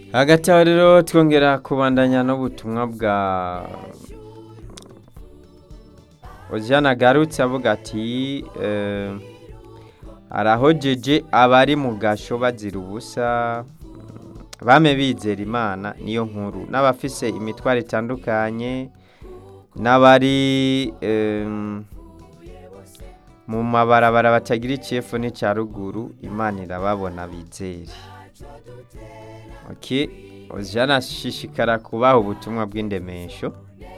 hagati aho rero twongera kubandanya n'ubutumwa bwa ojana agarutse avuga ati eh, arahojeje abari mu gasho bazira ubusa bame bizera imana niyo nkuru n'abafise imitwaro itandukanye n'abari em, mu mabarabara batagira icefu n'icya ruguru imana irababona bizere ok ojana ashishikara kubaha ubutumwa bw'indemesho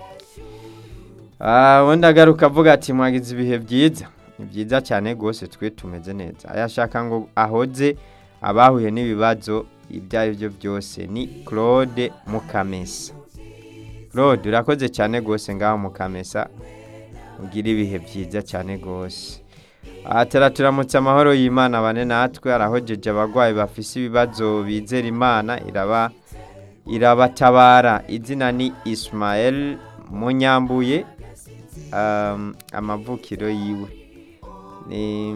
Ah, undi agaruka avuga ati mwagize ibihe byiza ni byiza cyane rwose twe tumeze neza ayashaka ngo ahoze abahuye n'ibibazo ibyo ari byo byose ni claude mukamesa claude urakoze cyane rwose ngaho mukamesa ugira ibihe byiza cyane rwose ahatara turamutse amahoro y'imana bane natwe arahojeje abarwayi bafise ibibazo bizera imana iraba irabatabara izina ni ismael munyambuye um, amavukiro yiwe ni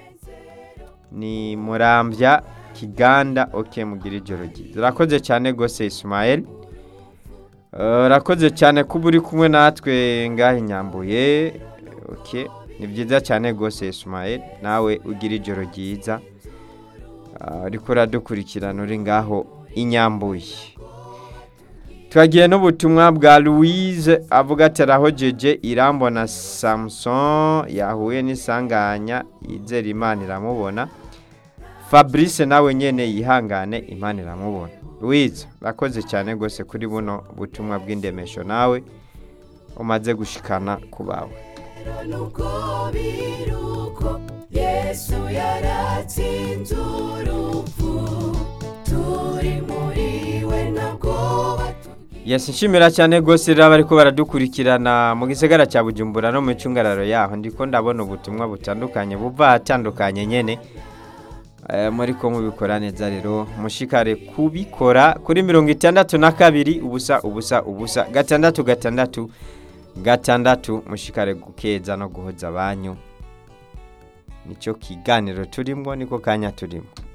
ni murambya kiganda ok mugira ijoro ryiza urakoze cyane rwose ismael Uh, urakoze cyane kuba uri kumwe natwe ngahe nyambuye ok ni byiza cyane rwose ismael nawe ugira ijoro ryiza Uh, uriko uradukurikirana uri ngaho inyambuye twagiye n'ubutumwa bwa louise avuga ati arahojeje irambona samson yahuye n'isanganya yizera imana iramubona fabrice nawe nyine yihangane imana iramubona louise urakoze cyane rwose kuri buno butumwa bw'indemesho nawe umaze gushikana ku bawe nuko biruko yesu yaratsinze urupfu turi muri we ntabwo yesi nshimira cyane rwose rero bariko baradukurikirana mu gisagara cya bujumbura no mu icungararo yaho ndiko ndabona ubutumwa butandukanye buva ahatandukanye nyene Eh, muri ko mubikora neza rero mushikare kubikora kuri mirongo itandatu na kabiri ubusa ubusa ubusa gatandatu gatandatu gatandatu mushikare gukeza no guhoza abanyu nicyo kiganiro turimo niko kanya turimo